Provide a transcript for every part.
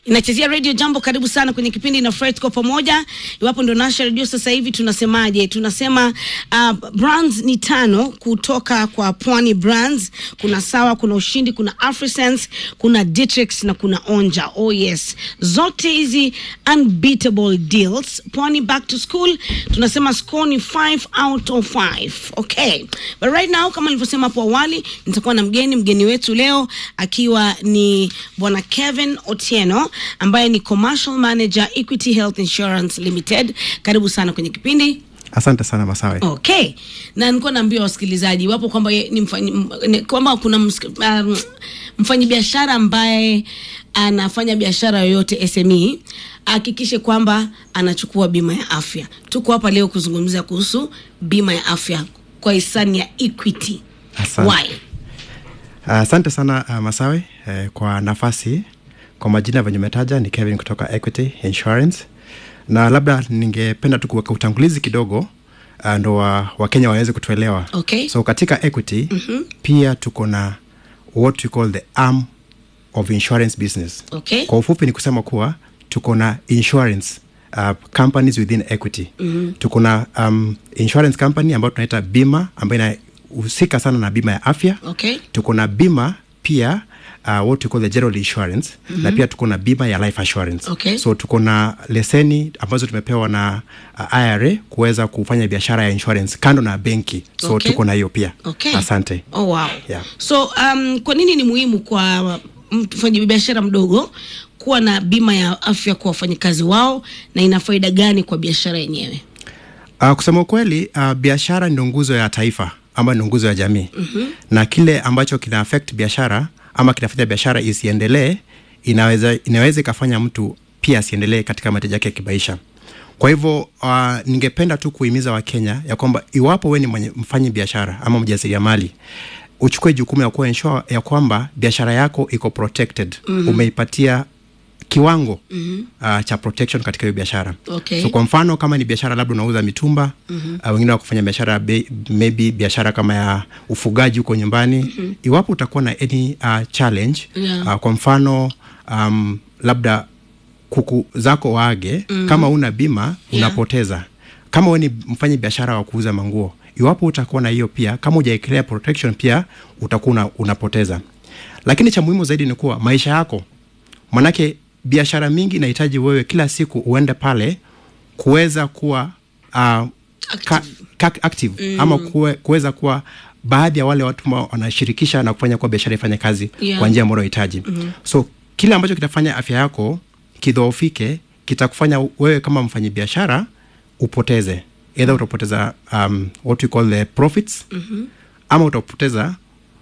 inachezea radio jambo karibu sana kwenye kipindi na Fred kwa pamoja iwapo ndo nasha radio sasa hivi tunasemaje tunasema uh, brands ni tano kutoka kwa pwani brands kuna sawa kuna ushindi kuna afrisense kuna Ditrix na kuna onja oh yes zote hizi unbeatable deals pwani back to school tunasema score ni 5 out of 5 okay but right now kama nilivyosema hapo awali nitakuwa na mgeni mgeni wetu leo akiwa ni bwana Kevin Otieno ambaye ni commercial manager Equity Health Insurance Limited. Karibu sana kwenye kipindi. Asante sana Masawe. Okay, na nilikuwa naambia wasikilizaji wapo kwamba ye- ni mfanyi, m- ni- kwamba kuna msik- um, mfanyabiashara ambaye anafanya biashara yoyote SME ahakikishe kwamba anachukua bima ya afya. Tuko hapa leo kuzungumzia kuhusu bima ya afya kwa hisani ya Equity. Asante. Why? Asante sana uh, Masawe eh, kwa nafasi. Kwa majina venye umetaja ni Kevin kutoka Equity Insurance, na labda ningependa tu kuweka utangulizi kidogo uh, ndo wa- Wakenya waweze kutuelewa. Okay. So katika Equity mm-hmm. pia tuko na what we call the arm of insurance business. Okay. Kwa ufupi ni kusema kuwa tuko na insurance uh, companies within equity mm-hmm. tuko na um, insurance company ambayo tunaita bima ambayo inahusika sana na bima ya afya Okay. tuko na bima pia uh, what we call the general insurance mm-hmm. na pia tuko na bima ya life assurance Okay. so tuko na leseni ambazo tumepewa na uh, IRA kuweza kufanya biashara ya insurance kando na benki so Okay. tuko na hiyo pia Okay. asante Oh, wow. Yeah. So um, kwa nini ni muhimu kwa mfanya biashara mdogo kuwa na bima ya afya kwa wafanyakazi wao na ina faida gani kwa biashara yenyewe? Uh, kusema ukweli uh, biashara ndio nguzo ya taifa ama ndio nguzo ya jamii mm-hmm. na kile ambacho kina affect biashara ama kinafanya biashara isiendelee inaweza inaweza ikafanya mtu pia asiendelee katika mahitaji yake ya kimaisha kwa hivyo uh, ningependa tu kuhimiza wakenya ya kwamba iwapo we ni mwenye- mfanyi biashara ama mjasiriamali uchukue jukumu ya kuwa ensure ya kwamba biashara yako iko protected mm-hmm. umeipatia kiwango mm-hmm. uh, cha protection katika hiyo biashara Okay. so kwa mfano kama ni biashara labda unauza mitumba mm-hmm. uh, wengine wakufanya biashara be- maybe biashara kama ya ufugaji huko nyumbani mm-hmm. iwapo utakuwa na any uh, challenge Yeah. uh, kwa mfano um, labda kuku zako waage mm. kama una bima Yeah. unapoteza kama we ni mfanye biashara wa kuuza manguo iwapo utakuwa na hiyo pia kama ujaekelea protection pia utakuwa una, unapoteza lakini cha muhimu zaidi ni kuwa maisha yako manake biashara mingi inahitaji wewe kila siku uende pale kuweza kuwa uh, ka, ka, active mm. ama kuwe, kuweza kuwa baadhi ya wale watu ambao wanashirikisha na kufanya kuwa biashara ifanye kazi Yeah. kwa njia ambayo unahitaji mm-hmm. so kile ambacho kitafanya afya yako kidhoofike kitakufanya wewe kama mfanyabiashara upoteze either utapoteza um, what we call the profits mm-hmm. ama utapoteza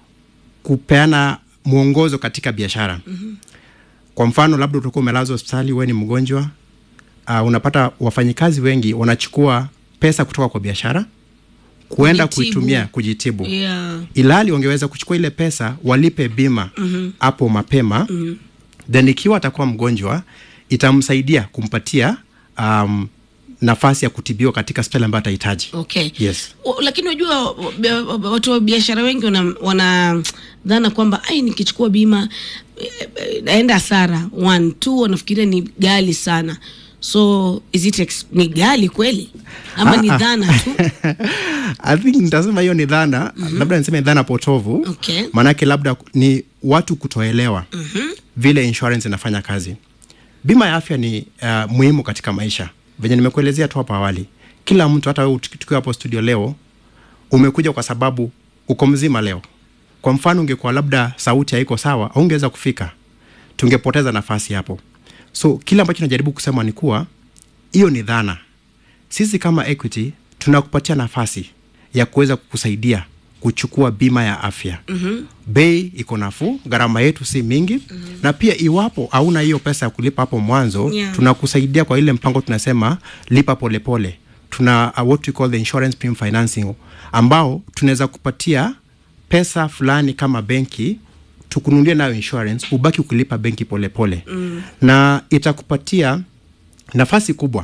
kupeana mwongozo katika biashara mm-hmm. kwa mfano labda utakuwa umelazwa hospitali wewe ni mgonjwa uh, unapata wafanyikazi wengi wanachukua pesa kutoka kwa biashara kuenda Kujitibu. kuitumia kujitibu Yeah. ilhali wangeweza kuchukua ile pesa walipe bima hapo mm-hmm. mapema mm-hmm. then ikiwa atakuwa mgonjwa itamsaidia kumpatia um, nafasi ya kutibiwa katika hospitali ambayo atahitaji Okay. Yes. O, lakini unajua bia- watu wa biashara wengi wana, wana dhana kwamba ai nikichukua bima eh, eh, naenda hasara one two wanafikiria ni gali sana so is it ex- ni gali kweli ama ni Ah, ah. dhana tu I think nitasema hiyo ni dhana mm-hmm. labda niseme dhana potovu Okay. maanake labda ni watu kutoelewa mm-hmm. vile insurance inafanya kazi bima ya afya ni uh, muhimu katika maisha venye nimekuelezea tu hapo awali kila mtu hata wewe tuki- tukiwa hapo studio leo umekuja kwa sababu uko mzima leo kwa mfano ungekuwa labda sauti haiko sawa aungeweza kufika tungepoteza nafasi hapo so kile ambacho najaribu kusema ni kuwa hiyo ni dhana sisi kama equity tunakupatia nafasi ya kuweza kukusaidia kuchukua bima ya afya mm-hmm. bei iko nafuu gharama yetu si mingi mm-hmm. na pia iwapo hauna hiyo pesa ya kulipa hapo mwanzo Yeah. tunakusaidia kwa ile mpango tunasema lipa polepole pole. tuna uh, what we call the insurance premium financing ambao tunaweza kupatia pesa fulani kama benki tukununulie nayo insurance ubaki ukilipa benki polepole pole. mm. na itakupatia nafasi kubwa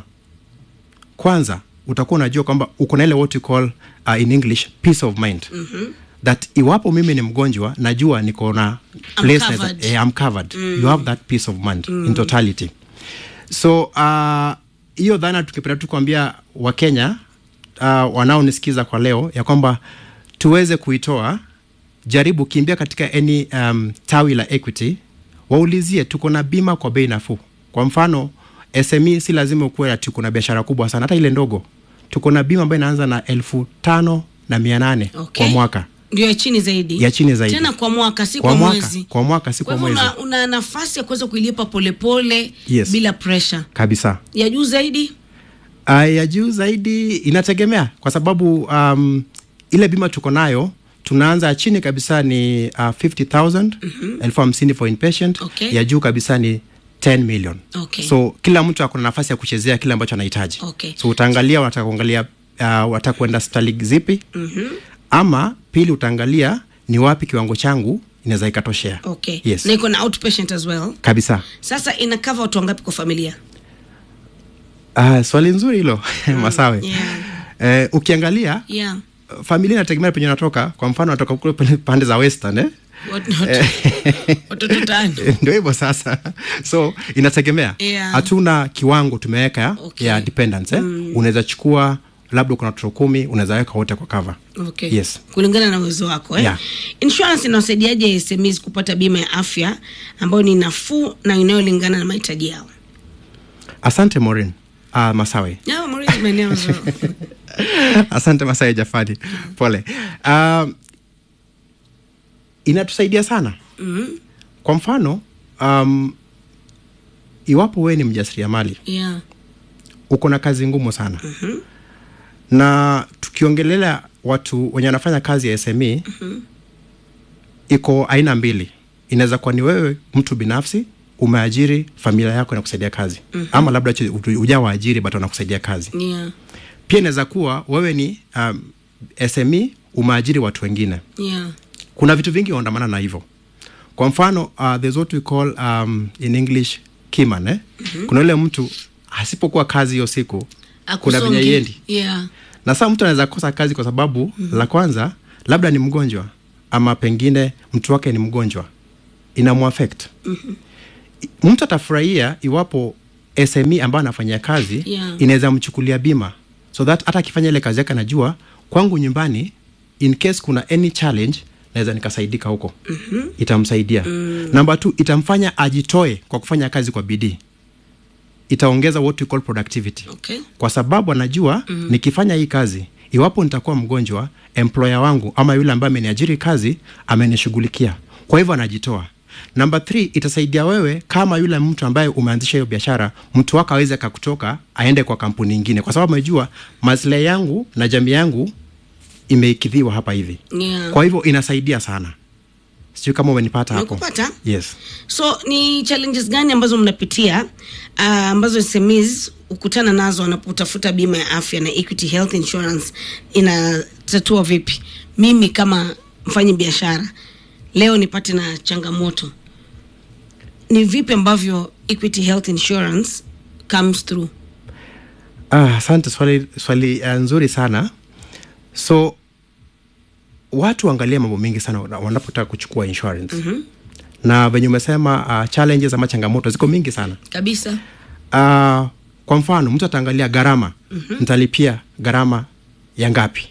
kwanza utakuwa unajua kwamba uko na ile what you call uh, in english peace of mind mm-hmm. that iwapo mimi ni mgonjwa najua niko na place naweza- covered. eh, I'm covered you have that peace of mind in totality so uh, hiyo dhana tukipenda tu kuambia wakenya uh, wanaonisikiza kwa leo ya kwamba tuweze kuitoa jaribu kimbia katika any um, tawi la equity waulizie tuko na bima kwa bei nafuu kwa mfano sme si lazima ukuwe ati uko na biashara kubwa sana hata ile ndogo tuko na bima ambayo inaanza na elfu tano na mia nane Okay. kwa mwaka ndio ya chini zaidi Ya chini zaidi. tena kwa mwaka si Kwa kwa, mwaka, mwezi kwa mwaka, si kwa kwa hivyo mwezi. una, una nafasi ya kuweza kuilipa polepole Yes. bila pressure kabisa ya juu zaidi Uh, ya juu zaidi inategemea kwa sababu um, ile bima tuko nayo tunaanza chini kabisa ni uh, 50000 elfu hamsini for inpatient Okay. ya juu kabisa ni 10 million Okay. so kila mtu akona nafasi ya kuchezea kile ambacho anahitaji Okay. so utaangalia wataka kuangalia uh, wataka kuenda hospitali zipi mm-hmm. ama pili utaangalia ni wapi kiwango changu inaweza ikatoshea okay yes na iko na outpatient as well kabisa sasa ina cover watu wangapi kwa familia uh, swali nzuri hilo masawe yeah. eh, ukiangalia yeah familia inategemea penye unatoka kwa mfano natoka kule pande- pande za western eh? Wat- wat- watoto tano ndio hivyo sasa so inategemea Yeah. hatuna kiwango tumeweka Okay. ya dependence eh? unaweza chukua labda kuna watoto kumi unaweza weka wote kwa cover okay. Yes. kulingana na uwezo wako eh? Yeah. insurance inawasaidiaje SMEs kupata bima ya afya ambayo ni nafuu na inayolingana na mahitaji yao asante morin uh, masawe Yeah, Maurice, maeneo mazuri. asante masawe jafadi pole uh, inatusaidia sana Mhm. kwa mfano um, iwapo wewe ni mjasiriamali yeah. uko na kazi ngumu sana mm-hmm. na tukiongelea watu wenye wanafanya kazi ya sme mm-hmm. iko aina mbili inaweza kuwa ni wewe mtu binafsi umeajiri familia yako inakusaidia kazi mm-hmm. ama labda ch- uja waajiri but wanakusaidia kazi Yeah. pia inaweza kuwa wewe ni um, sme umeajiri watu wengine Yeah. kuna vitu vingi huandamana na hivyo kwa mfano uh, there's what we call um, in english kiman eh? mm-hmm. kuna yule mtu asipokuwa kazi hiyo siku kuna Akusongi. venye iendi Yeah. na saa mtu anaweza kosa kazi kwa sababu mm-hmm. la kwanza labda ni mgonjwa ama pengine mtu wake ni mgonjwa inamuafect mm-hmm. mtu atafurahia iwapo sme ambayo anafanyia kazi Yeah. inaweza mchukulia bima so that hata akifanya ile kazi yake anajua kwangu nyumbani in case kuna any challenge naweza nikasaidika huko mm-hmm. itamsaidia mm. namba t itamfanya ajitoe kwa kufanya kazi kwa bidii itaongeza what we call productivity Okay. kwa sababu anajua mm. nikifanya hii kazi iwapo nitakuwa mgonjwa employer wangu ama yule ambaye ameniajiri kazi amenishughulikia kwa hivyo anajitoa namba th itasaidia wewe kama yule mtu ambaye umeanzisha hiyo biashara mtu wako aweze kakutoka aende kwa kampuni ingine kwa sababu amejua maslahi yangu na jamii yangu imeikidhiwa hapa hivi Yeah. kwa hivyo inasaidia sana sijui kama umenipata hapo Nimekupata. yes so ni challenges gani ambazo mnapitia uh, ambazo SMEs hukutana nazo wanapotafuta bima ya afya na Equity Health Insurance inatatua vipi? Mimi kama mfanyi biashara leo nipate na changamoto, ni vipi ambavyo Equity Health Insurance comes through? Ah, asante swali, swali uh, nzuri sana so watu waangalie mambo mengi sana wana- wanapotaka kuchukua insurance mm-hmm. na venye umesema uh, challenges ama changamoto ziko mingi sana Kabisa. uh, kwa mfano mtu ataangalia gharama mm-hmm. ntalipia gharama ya ngapi